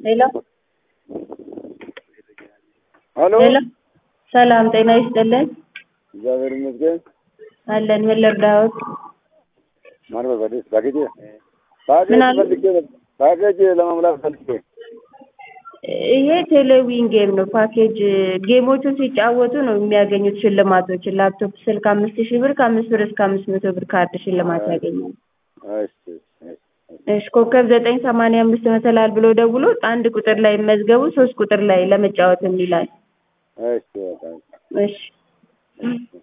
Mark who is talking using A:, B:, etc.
A: ሄሎ
B: ሄሎ
A: ሄሎ ሰላም ጤና ይስጥልን
B: እግዚአብሔር ይመስገን።
A: አለን ምን ልርዳዎት?
B: ማን በበደስ ባኬጅ ባኬጅ
A: ምን አሉ?
B: ፈልጌ ነበር። ባኬጅ ለመሙላት ፈልጌ
A: ይሄ ቴሌዊን ጌም ነው። ፓኬጅ ጌሞቹን ሲጫወቱ ነው የሚያገኙት ሽልማቶች። ላፕቶፕ፣ ስልክ አምስት ሺህ ብር ከአምስት ብር እስከ አምስት መቶ ብር ካርድ ሽልማት ያገኛል።
B: እሺ እሺ
A: እሺ ኮከብ ዘጠኝ ሰማንያ አምስት መሰላል ብሎ ደውሎ አንድ ቁጥር ላይ መዝገቡ ሶስት ቁጥር ላይ ለመጫወት የሚላል
B: እሺ በቃ
A: እሺ